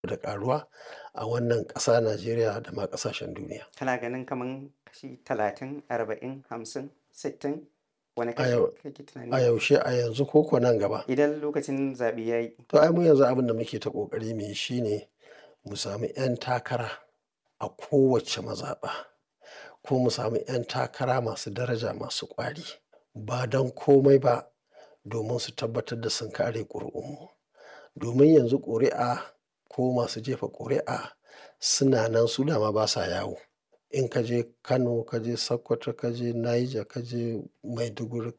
da ƙaruwa a wannan ƙasa Najeriya da ma ƙasashen duniya. Kana ganin kaman kashi talatin, arba'in, hamsin, sittin wane A kashi yau kake a tunani? yaushe, a yanzu ko ko nan gaba? Idan lokacin zaɓe ya yi. To ai mu yanzu abin da muke ta ƙoƙari mu yi shine mu sami 'yan takara a kowace mazaɓa ko mu sami 'yan takara masu daraja masu ƙwari ba don komai ba domin su tabbatar da sun kare ƙuri'unmu. Domin yanzu ƙuri'a ko masu jefa ƙuri'a suna nan su dama basa yawo. In ka je Kano, ka je Sokoto, ka je Niger, ka je Maiduguri,